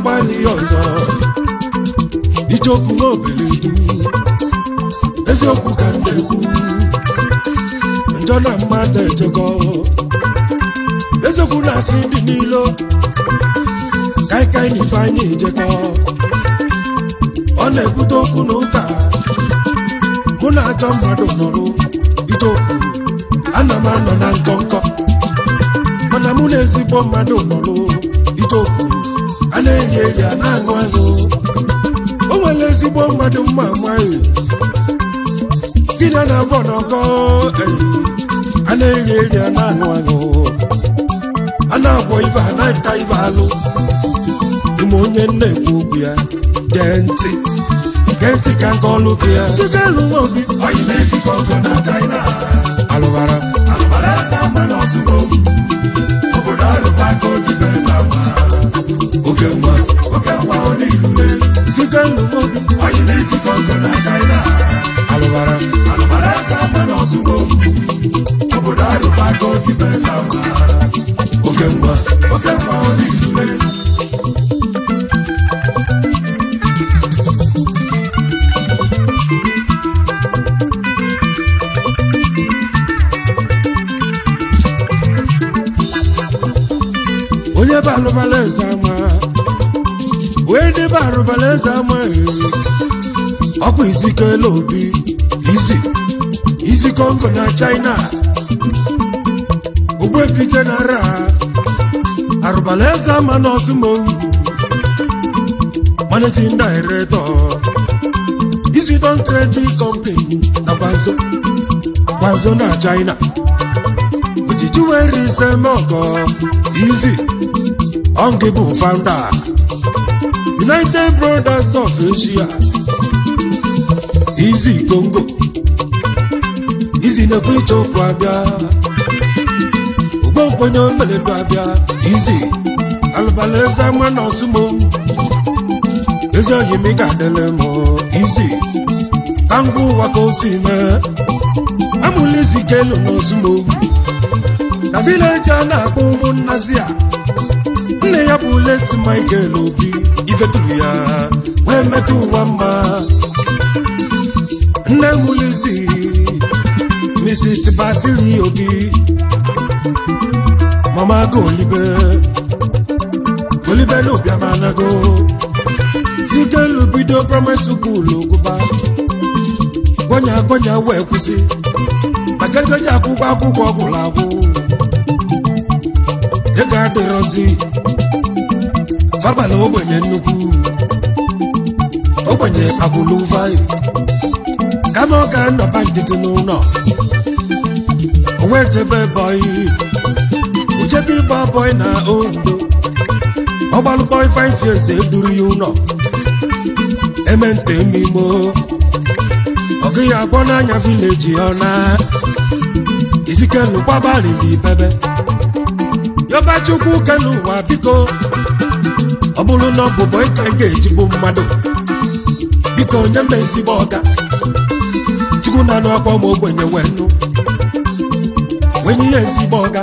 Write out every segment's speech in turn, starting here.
agbalị ya ọzọ ijeokwu nwa obeledu eziokwu ka m na-ekwu njọ na mmadụ ejego eziokwu na-asị ndị niile kaikai na ifeanyị ejekọ ọ na-ebute okwu na ụka mụ na-achọ mmadụ nọrụ ije okwu ana m anọ na nkọnkọ mana mụ na ezigbo mmadụ nọrụ ije okwu a na-enyi enyi a na-aṅụ aṅụ o nwere ezigbo mmadụ mma amaghị gịnị a na-abọ n'ọkọ eyi a na-enyi enyi a na-aṅụ aṅụ a na-agwọ ibe a na-ata ibe alụ ime onye na-ekwu okwu ya gee ntị gee ntị ka nke ọlụ gị ya site alụ nwa obi Oyi na-esi Kongo na China. alụbara Alụbara eze ama n'Ọsụgo. Obodo Arụbago dị bụ eze ama. oke mma Oke nwa onye ilule. site alụ nwa obi Oyi na-esi Kongo na China. alụbara Alụbara eze ama n'Ọsụgo. Obodo Arụbago dị bụ eze ama. oke mma Oke nwa onye ilule. onye bụ alụbala eze ama onye debe arụbala eze ama ee. ọkwa izikela obi izi izi kongo na china ogbuefiche na ara arụbala eze ama n'ọzụmohu managing director Isidon Trading Company na Gwanzo Gwanzo na China ojiji were ise mọgọ izi ọngị bụ founder United Brothers of Asia izi Congo izi na-ekwu iche okwu abịa ogbonkwenye omeledu abịa izi alụbala eze ama na ọsụmohu ezi oyi m ị ga-adịle m izi ka ngwa ụwa ka o si mee amụla izi ka elu n'ozugbo na vileji a na-akpọ ụmụnnazi a nne ya bụ leti michael obi ifeturu ya wee metụ ụwa mma nne mụlizi mrs basili obi mama go olibe olibe na obiamanago zigelu bido praịmarị sukulu gụba gwanya gwanya wee kwụsị maka ego ji akwụkwọ akwụkwọ gwụrụ agwụ ego adịrọzi fabala ogbenye nnukwu ogbenye agwụlụ vaị kama ọ ga nnọba nkịtị n'ụlọ o wee jebe bọị ojebe ịgba bọị na ondo ọgbalụ bọị 5 years eduru ya ụlọ emente mmimo ọgụ ya agbọ n'anya vileji ọ na izikelu gbabalili bebe yọba chukwu kelu ụwa biko ọ bụrụ na ọ bụ bọị ka ị ga-ejigbu mmadụ biko nye m ezigbo ọga chukwu na anụ akpọ ma ogbenye wee nụ wenye ya ezigbo ọga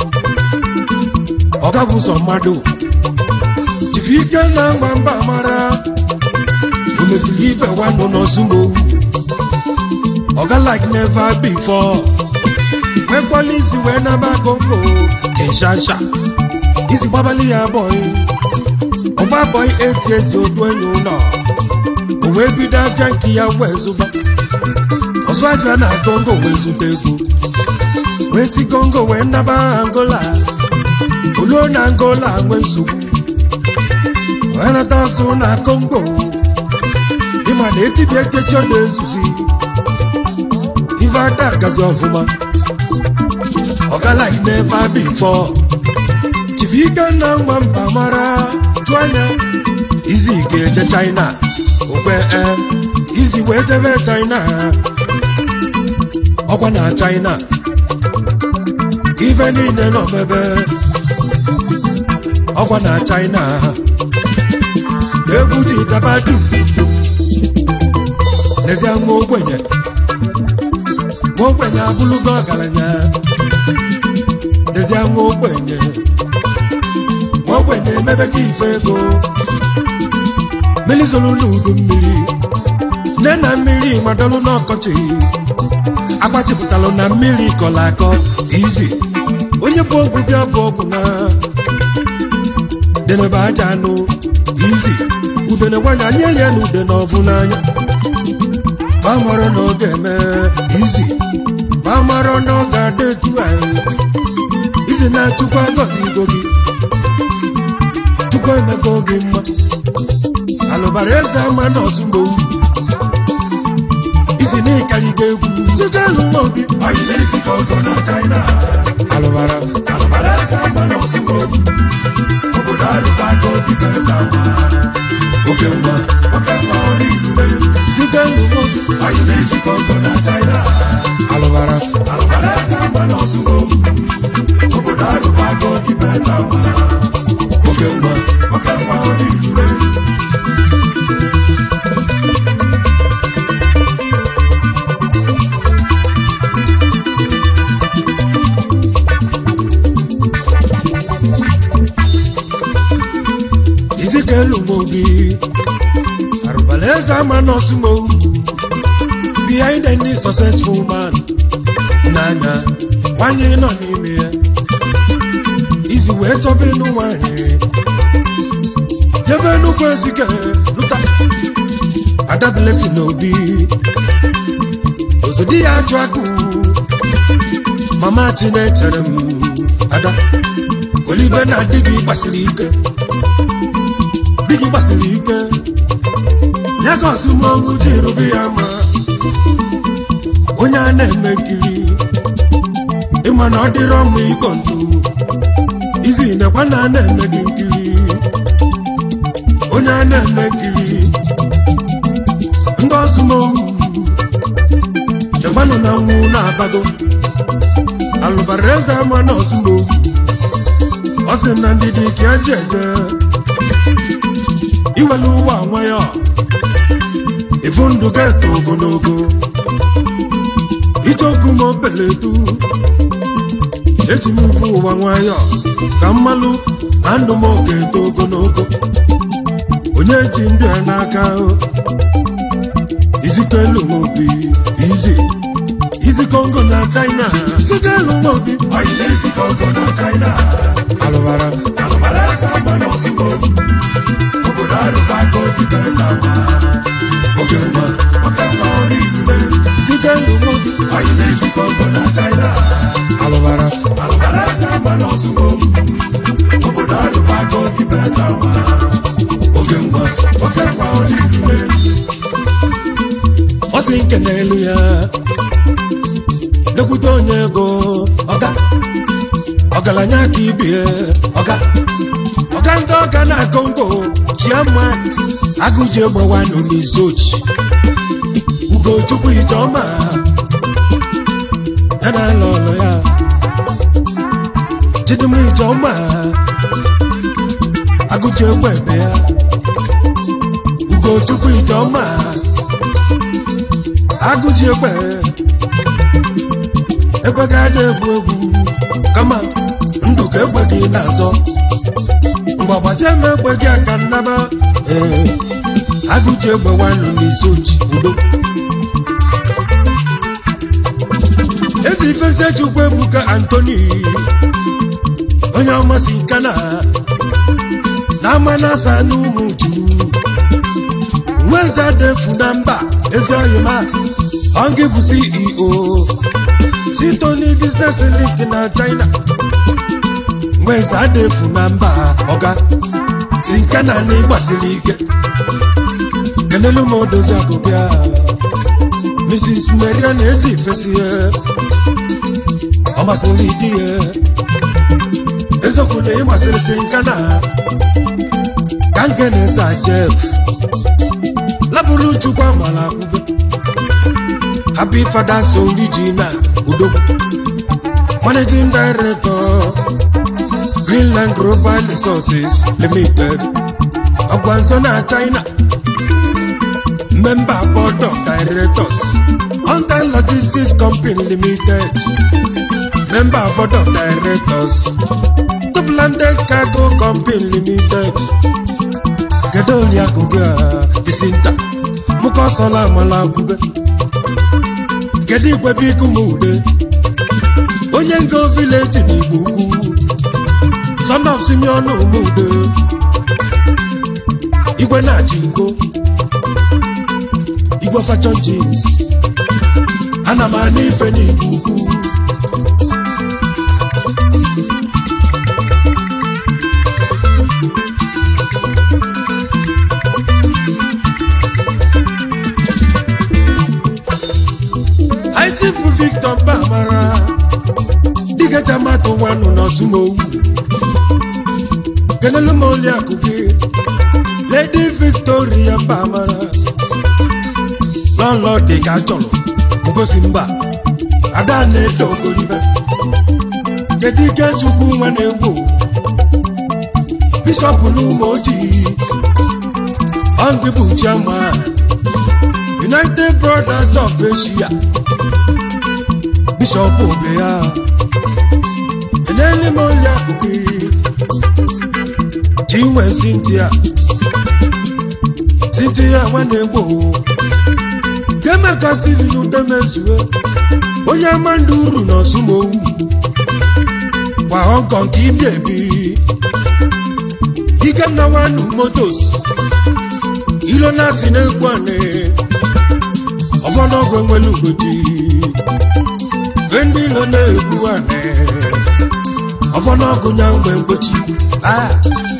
ọga bụ sọ mmadụ jifi ike na mgba mba mara o mesiri ibe nwanụ n'ozumowu ọga like never before nwekwala isi wee naba kongo kinshasa isi gbabali ya bọị ọgba bọị eti ezi odu enyi ụlọ o wee bido afịa nke ya wee zụba ọzọ afịa na kongo wee zụta ego wee si kongo wee naba angola oluo na angola nwee nsogbu wee nata azụ na kongo ịma na etibia etechi ọ na-ezuzi ife ada agazi ọfụma ọga like never before chifu ike na nwa mba mara jụ anya izi ga-eje china okwe e izi wee jebe china ọkwa na china ife niile nọ mebe ọkwa na china egwu ji daba dum n'ezie nwa ogbenye nwa ogbenye abụlụgo ọgaranya n'ezie nwa ogbenye nwa ogbenye ogbenye emebe gị ife ego mmiri zoro n'udu mmiri nne na mmiri madọlụ n'ọkọchị agbachipụtalụ na mmiri kọrọ akọ izi onye bụ ogwu bịa bụ ọgwụ na denebe aja anụ izi udene nwanyị anyị elie na ude na ọbụ n'anya gbamara na ọ ga-eme izi gbamara na ọ ga-adị etu anyị izi na-achụkwa gọzi igo gị chukwu emego gị mma alụbara eze ama na ọzụgbo izi na ịkarịga egwu ziga alụ nwa obi Anyị na-esi Kongo na China. alụbara Alụbara eze ama na ozugbo. Obodo alụbago dịka eze ama. oke nwa Oke mma ọ n'ilule. ziga alụ nwa obi Anyị na-esi Kongo na China. alụbara Alụbara eze ama na ozugbo. Obodo alụbago dịka eze ama. oke nwa Oke mma ọ n'ilule. izika elu nwa obi arụbara eze ama na ọsụmo behind any successful man n'anya nwanyị nọ n'ime ya izi wee chọba ịnụ nwanyị jebe nnukwu ezike lụta adabilesi n'obi ozodi ya ajụ akụ mama chinechere m ada olibe na di gị gbasiri ike di gị gbasiri ike ya ka ọsụmohu ji rube ya ma onye a na-eme nkiri ịma na ọ dịrọ mma ịkọ ntu izi nekwa na a na-eme gị nkiri onye a na-eme nkiri ndị ọsụmohu chekwanụ na nwụ na-abago alụbara eze ama na ọsụmohu ọ sị na ndidi ka eji eje iwelu ụwa nwayọ ifu ndụ ga-eto ogologo icheoku ma obeledu eji m ukwu ụwa nwayọ ka mmalụ na ndụ m oge eto ogologo onye ji ndụ ya n'aka izikelu obi izi izi kongo na china izikelu obi Anyị na-esi Kongo na China. alụbara Alụbara eze ama na ozugbo. Obodo alụbago dịka eze ama. oge nwa Oke mma ọ n'ilule. izikelu obi Anyị na-esi Kongo na China. alụbara Alụbara eze ama na ozugbo. Obodo alụbago dịka eze ama. oge nwa Oke mma ọ n'ilule. ọ sị nke n'elu ya lekwute onye ego ọga ọgaranya ka ibie ọga ọga ndị ọga na kongo chiama agụji egbewanụ n'izochi ugochukwu ijeọma ya na ala ọlụ ya chidum ijeọma agụji egbe ebe ya ugochukwu ijeọma agụji egbe egbe ga-ada egwu egwu kama ndụ ka egbe gị na-azọ mgbe gbazie m egbe gị aka nnaba ee agụji egbe nwanụ n'isi oji udo ezi ifezie chukwu ebuka antoni onye ọmasị nkana na ama na-asa n'ụmụ ju nweze defu na mba ezi oyima ọngị bụ ceo chitoni business link na china nweze adefu na mba ọga si nke na na ịgbasiri ike kenelu m odozi agụbịa mrs maria na ezi ifesi ya ọ masịrị di ya eziokwu na ịmasịrị si nka na ka nke na-esa jef labụrụ chukwu amala akwụkwọ happy fathers original udogwu managing director greenland global resources limited ọgwanzo na china member board of directors hunter logistics company limited member board of directors Top landed cargo company company limited kedu oliakụ gị a isi nta mụka ọsọla amala agwụbe kedu igwe biko m ude onye ngo vileji na igbo ukwu son of simeon umude igwe na-achị ngo igwe fashion jeans ana m anụ ife n'igbo ukwu Chifu Victor Bamara dịka jamatụ nwanụ n'ọsụmowu kelelu m oliakụ gị Lady Victoria Bamara lọlọ dị ka chọrọ ngosi mba ada na-edo ogoribe kedu ike chukwu nwa na-egwu bishọp n'ụmụ ojii ọngị bụ chairman United Brothers of Asia bishọp obe ya enele m onye akụkụ chinwe Cynthia Cynthia nwanne gboo kemeka Stephen udemezue onye ama ndị uru na ọsụmowu kwa Hong Kong ka ibi ebi Ikenna Wanu Motos ilo na-asị na-egwu anị ọfọdụọgwụ enwere ugodi ndị ilo na-egbu anị ọfọdụọgwụ nya mgbe mgbochi ah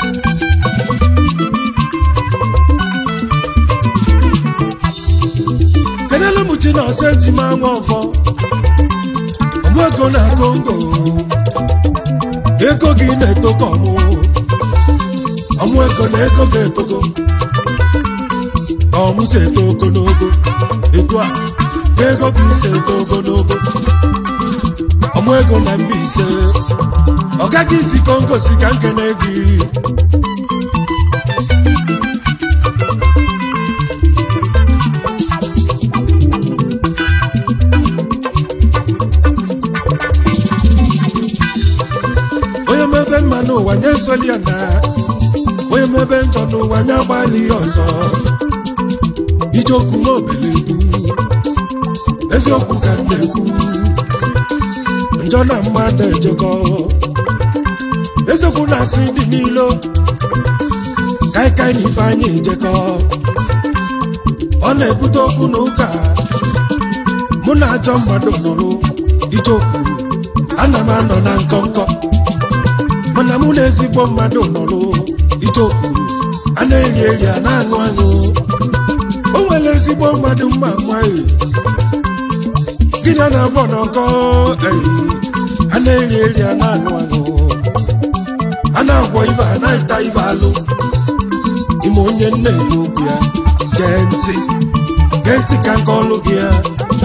kedelu mụchi na ọsọ eji ma nwa ọfọ ọmụ ego na kongo ego gị na-etoko ọmụ ọmụ ego na ego ga-etogo ọmụ si eto ogologo etu a ka ego gị si eto ogologo ọmụ ego na Mbaise ọ gaghị isi kongo si ka nkene gị onye mebe mma n'ụwa nye soli ya na onye mebe njọ n'ụwa nye agbalị ya ọzọ ijeokwu n'obeledu eziokwu ka m na-ekwu njọ na mmadụ ejekọ eziokwu na-asị dị n'ilo kaikai na ife anyị ejekọ ọ na-ebute okwu na ụka mụ na ajọ mmadụ nụrụ ijeokwu ana m anọ na nkọnkọ mana mụ na ezigbo mmadụ nọrụ ijeokwu a na-eri eri a na-aṅụ aṅụ o nwere ezigbo mmadụ mma nwaanyị gịnị a na-agbọ n'ọkọ eyi a na-eri eri a na-aṅụ aṅụ a na-agwọ ibe a na-eta ibe alụ ime onye nna eme okwu ya gee ntị gee ntị ka nke ọlụ gị ya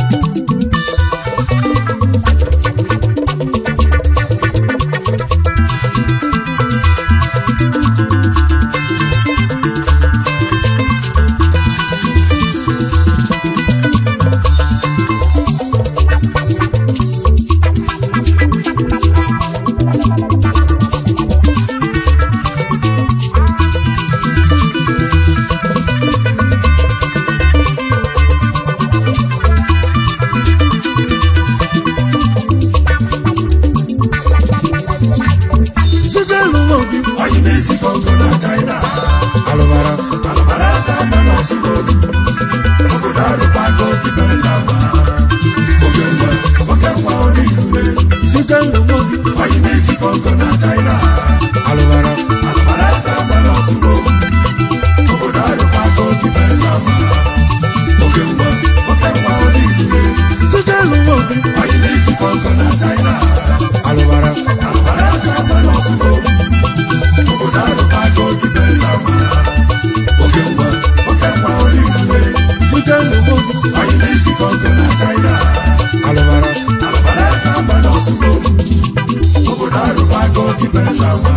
zigelu nwa obi Oyi na-esi Kongo na China. alụbara Alabara aka mba n'Ọsụmogu. Obodo arụbago dịbe zama. Oge mgbe oge nwa onye ilule. zigelu nwa obi Oyi na-esi Kongo na China. alụbara Alabara aka mba n'Ọsụmogu. Obodo arụbago dịbe zama. Oge mgbe oge nwa onye ilule. zigelu nwa obi Oyi na-esi Kongo na China. alụbara Alabara aka mba n'Ọsụmogu. Obodo arụbago dịbe zama. Oge mgbe oge nwa onye ilule. zigelu nwa obi Anyị na-esi Kongo na China alụbara alabara aka mba n'Ọsụmogu obodo arụbago dịbe zama